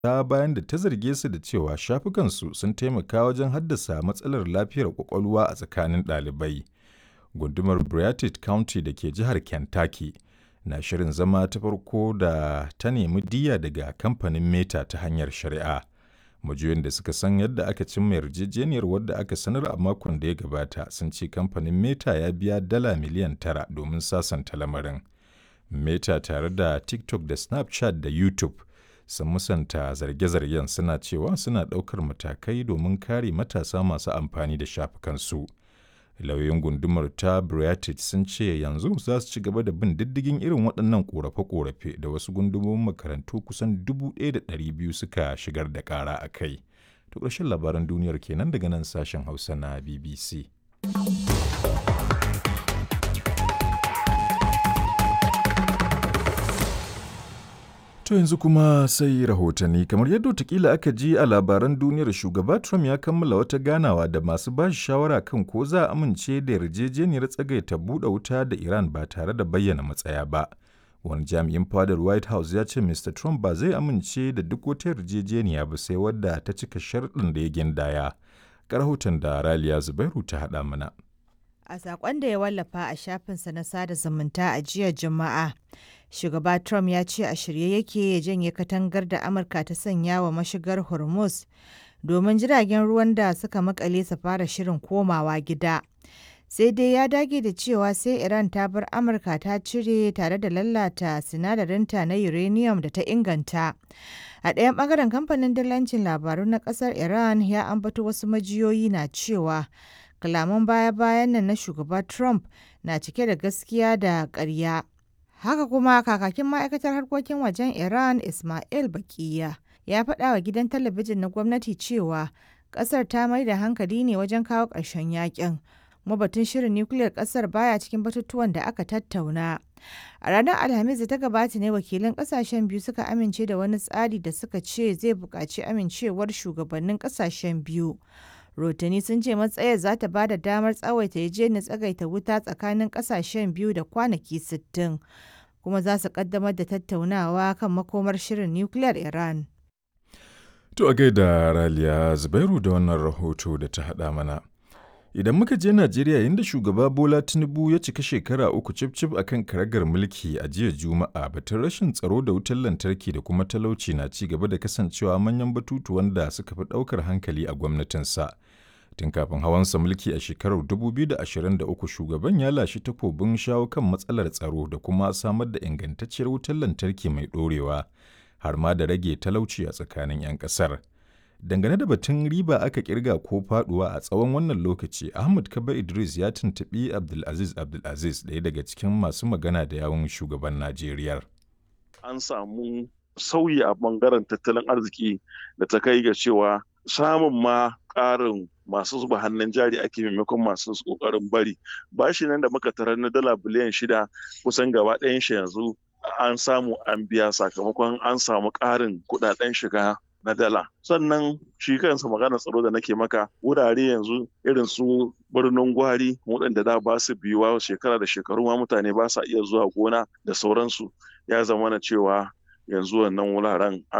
ta bayan da ta zarge su da cewa shafukansu sun taimaka wajen haddasa matsalar lafiyar ƙwaƙwalwa a tsakanin ɗalibai. Gundumar Beartooth County da ke jihar Kentucky na shirin zama ta farko da ta nemi diyya daga kamfanin Meta ta hanyar shari'a. Majiyoyin da suka san yadda aka cimma yarjejeniyar wadda aka sanar a makon da ya gabata sun ce kamfanin Meta ya biya dala miliyan tara domin sasanta lamarin. Meta tare da TikTok da Snapchat da YouTube sun musanta zarge-zargen suna cewa suna ɗaukar matakai domin kare matasa masu amfani da shafukansu. Lauyoyin gundumar ta Beartooth sun ce yanzu za su ci gaba da bin diddigin irin waɗannan ƙorafe-ƙorafe da wasu gundumomin makarantu kusan 1,200 suka shigar da ƙara a kai. To ƙarshen labaran duniyar kenan daga nan sashen Hausa na BBC. To yanzu kuma sai rahotanni kamar yadda watakila aka ji a labaran duniyar shugaba Trump ya kammala wata ganawa da masu ba shi shawara kan ko za a amince da yarjejeniyar tsagaita buɗe wuta da Iran ba tare da bayyana matsaya ba. Wani jami'in fadar White House ya ce Mr. Trump ba zai amince da duk wata yarjejeniya ba sai wadda ta cika sharɗin da ya gindaya. Rahoton da Raliya Zubairu ta haɗa mana. A saƙon da ya wallafa a shafinsa na sada zumunta a jiya Juma'a, shugaba Trump ya ce a shirye yake ya janye katangar da Amurka ta sanya wa mashigar Hormuz domin jiragen ruwan da suka makale su fara shirin komawa gida. Sai dai ya dage da cewa sai Iran ta bar Amurka ta cire tare da lalata sinadarinta na uranium da ta inganta. A ɗayan ɓangaren kamfanin dillancin labaru na ƙasar Iran ya ambato wasu majiyoyi na cewa kalaman baya-bayan nan na shugaba Trump na cike da gaskiya da ƙarya. Haka kuma kakakin ma'aikatar harkokin wajen Iran Ismail Bakiya ya faɗa wa gidan talabijin na gwamnati cewa ƙasar ta mai da hankali ne wajen kawo ƙarshen yakin. Kuma batun shirin nukiliyar ƙasar baya cikin batutuwan da aka tattauna. A ranar Alhamis da ta gabata ne wakilan ƙasashen biyu suka amince da wani tsari da suka ce zai buƙaci amincewar shugabannin ƙasashen biyu. Rotani sun ce matsayar za ta ba da damar tsawaita yarjejeniyar tsagaita wuta tsakanin kasashen biyu da kwanaki 60 kuma za su kaddamar da tattaunawa kan makomar shirin nukiliyar Iran. To a gaida Raliya Zubairu da wannan rahoto da ta haɗa mana. Idan muka je Najeriya yadda shugaba Bola Tinubu ya cika shekara uku cif-cif a kan karagar mulki a jiya Juma'a batun rashin tsaro da wutar lantarki da kuma talauci na ci gaba da kasancewa manyan batutuwan da suka fi ɗaukar hankali a gwamnatinsa. Tun kafin hawansa mulki a shekarar 2023 shugaban ya lashe takobin shawo kan matsalar tsaro da kuma samar da ingantacciyar wutar lantarki mai ɗorewa har ma da rage talauci a tsakanin 'yan ƙasar. Dangane da batun riba aka kirga ko faduwa a tsawon wannan lokaci, Ahmad Kaba Idris ya tuntuɓi Abdulaziz Abdulaziz ɗaya daga cikin masu magana da yawun shugaban Najeriya. An samu sauyi a bangaren tattalin arziki da ta kai ga cewa samun ma ƙarin masu zuba hannun jari ake maimakon masu ƙoƙarin bari. Bashi nan da muka tarar na dala biliyan shida kusan gaba ɗayan shi yanzu an samu an biya sakamakon an samu ƙarin kuɗaɗen shiga na dala sannan shi kansa magana tsaro da nake maka wurare yanzu irin su birnin gwari waɗanda da ba su biyuwa shekara da shekaru ma mutane ba sa iya zuwa gona da sauransu ya zama na cewa yanzu wannan wuraren